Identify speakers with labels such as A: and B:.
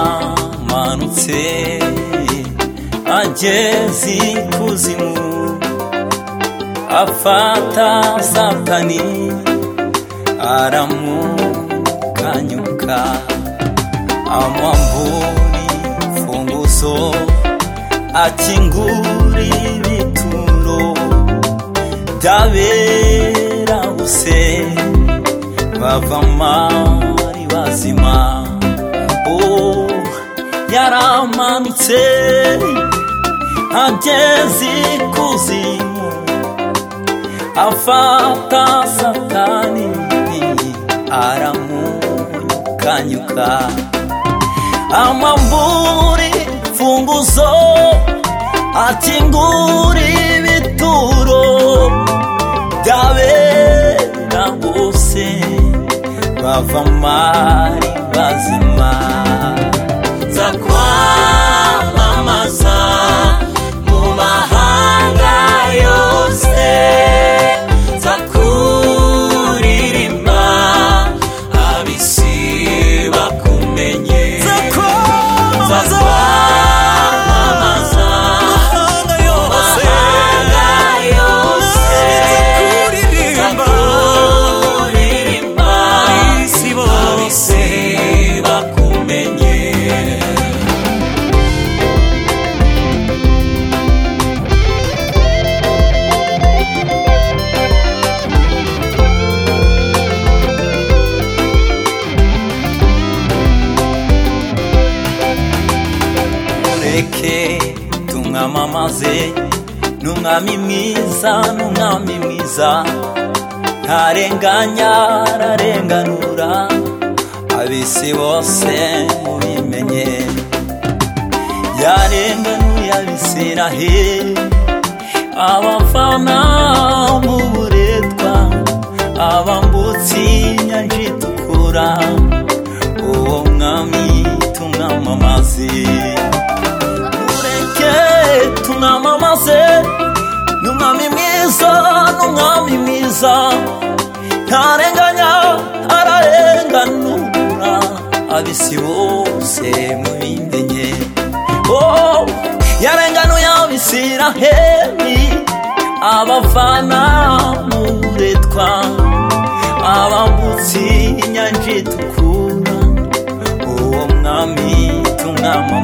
A: yaramanutse ageze ikuzimu afata satani aramukanyuka amwambura funguzo akingura ibituro by'aberabuse bava amari bazima oh, yaramanutse ageze ikuzimu afata satani aramukanyuka amamburi funguzo akingura ibituro by'abera bose bava amari bazima nza kwamamaza mu mahanga yose nza kuririmba abisi bakumenye nza kwamamaza mu mahanga yose nza kuririmba abisi bakumenye mureke tumwamamaze ni umwami mwiza ni umwami mwiza ntarenganya ararenganura abisi bose mubimenye yarenganuye abisiraheli abafana mu buretwa abambutsi inyanja itukura uwo mwami tumwamamaze mureke tumwamamaze ni umwami mwiza ni umwami mwiza ntarenganya ararenganura abisi bose mubimenye oh, yarenganuye abisiraheli abavana mu buretwa abambutsi inyanja itukura uwo mwami tumwamamaze